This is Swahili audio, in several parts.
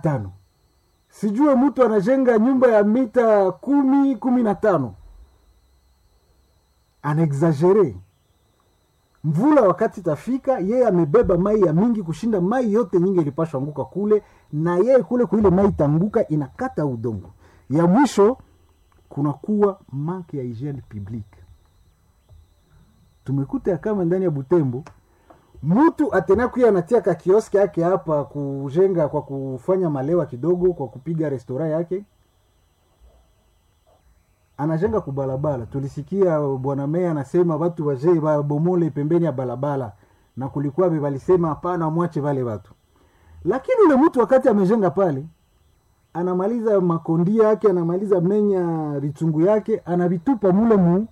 tano sijue mtu anajenga nyumba ya mita kumi kumi na tano anaexagere mvula wakati tafika yeye amebeba mai ya mingi kushinda mai yote nyingi ilipashwa anguka kule na yeye kule kuile mai itanguka inakata udongo ya mwisho kunakuwa manke ya hygiene publique tumekuta ya kama ndani ya butembo mtu atena kuya anatia ka kioski yake hapa kujenga kwa kufanya malewa kidogo kwa kupiga restora yake anajenga kubalabala tulisikia bwana meya anasema watu wazee wabomole pembeni ya balabala na kulikuwa walisema hapana mwache wale watu lakini ule mtu wakati amejenga pale anamaliza makondia yake anamaliza menya vitungu yake anavitupa mule mu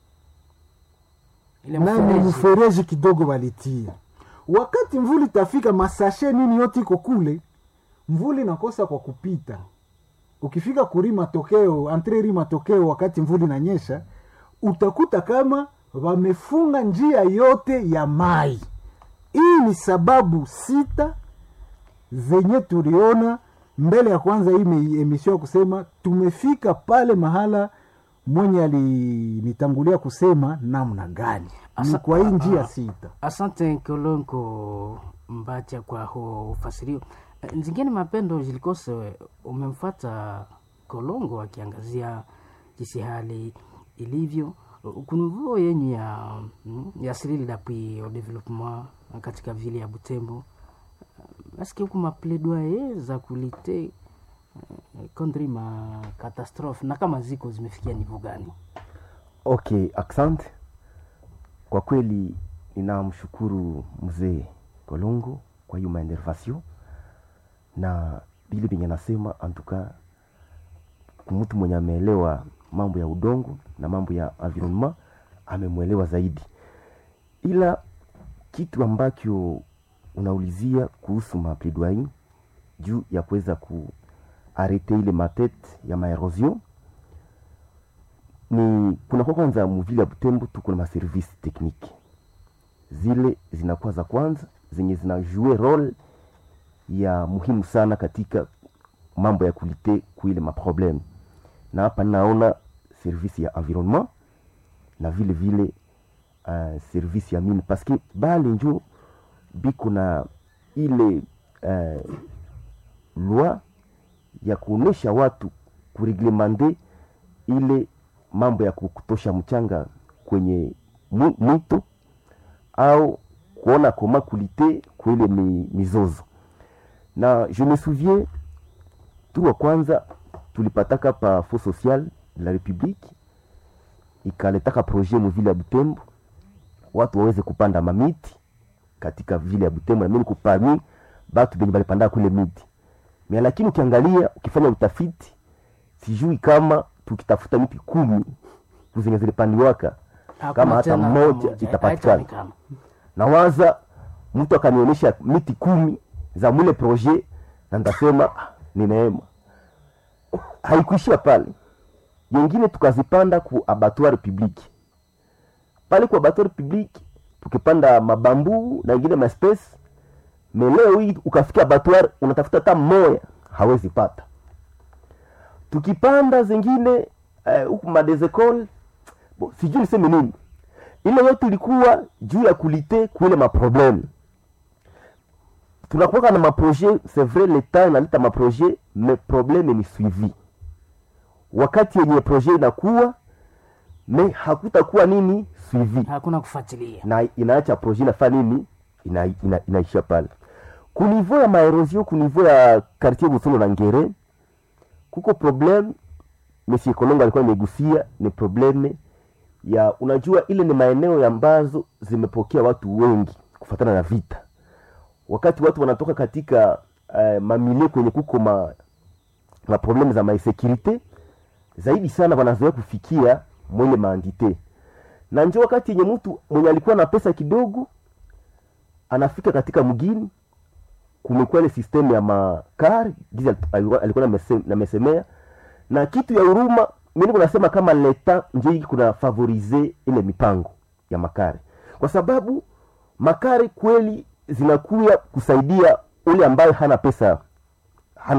ile nani mfereji mfereji kidogo walitia wakati mvuli tafika masashe nini yote iko kule mvuli nakosa kwa kupita ukifika kuri matokeo antreri matokeo wakati mvuli nanyesha utakuta kama wamefunga njia yote ya mai hii ni sababu sita zenye tuliona mbele ya kwanza hii me- emission ya kusema tumefika pale mahala mwenye alinitangulia kusema namna gani ni Asa- kwa hii ah, njia ah. sita asante kolonko mbacha kwa huo ufasirio Eh, nzingine mapendo zilikose umemfata kolongo akiangazia jinsi hali ilivyo kunivoo yenye ya mm, ya sirili d'appui au développement katika vile ya butembo aske huku mapledoye za kulite eh, contre ma catastrophe na kama ziko zimefikia nivo gani okay asante kwa kweli ninamshukuru mzee kolongo kwa hiyo maendervasio na vile venye anasema antuka mtu mwenye ameelewa mambo ya udongo na mambo ya environnement amemwelewa zaidi ila kitu ambacho unaulizia kuhusu mapledoyer juu ya kuweza kuarete ile matete ya maerosion ni kunakuwa kwanza muvile ya butembo tuko na maservisi tekniki zile zinakuwa za kwanza zenye zinajue role ya muhimu sana katika mambo ya kulite kuile maprobleme na hapa naona servisi ya environnement na vile vile uh, servisi ya mine paske bale njo biko na ile uh, loi ya kuonesha watu kureglemande ile mambo ya kutosha mchanga kwenye mu- mwito au kuona koma kulite kuile mi, mizozo na je me souviens tu wa kwanza tulipataka pa fo social de la republique ikaletaka projet muvile ya butembo watu waweze kupanda mamiti katika vile ya butembo na mimi niko parmi batu benye balipanda kule miti mia lakini ukiangalia ukifanya utafiti sijui kama tukitafuta miti kumi zenye zilipandiwaka kama Hakuna hata tena mmoja moja, itapatikana haitaonekana. nawaza mtu akanionyesha miti kumi za mule projet na ndasema "Ah, ni neema haikuishia pale yengine tukazipanda ku abattoir public pale ku abattoir public tukipanda mabambu na ingine maespece me leo hii ukafika abattoir unatafuta hata mmoya hawezi pata tukipanda zingine eh, huku uh, madesecole bo, sijui niseme nini ile yote ilikuwa juu ya kulite kuile maprobleme tunakuwaka na maprojet c'est vrai leta inaleta maprojet mais probleme ni suivi wakati yenye projet inakuwa me hakutakuwa nini suivi hakuna kufuatilia na inaacha projet inafaa nini ina, ina, inaisha pale kunivo ya maerosion kunivo ya quartier busolo na ngere kuko probleme monsieur kolongo alikuwa imegusia ni probleme ya unajua ile ni maeneo ambazo zimepokea watu wengi kufatana na vita wakati watu wanatoka katika uh, mamilie kwenye kuko ma, ma probleme za mainsekurite zaidi sana wanazoea kufikia mwenye maandite na njo wakati yenye mtu mwenye alikuwa na pesa kidogo anafika katika mgini kumekuwa ile system ya makari gizi alikuwa alikuwa namese- namesemea na kitu ya huruma mimi kunasema kama leta njo hiki kuna favorize ile mipango ya makari kwa sababu makari kweli zinakuya kusaidia ule ambaye hana pesa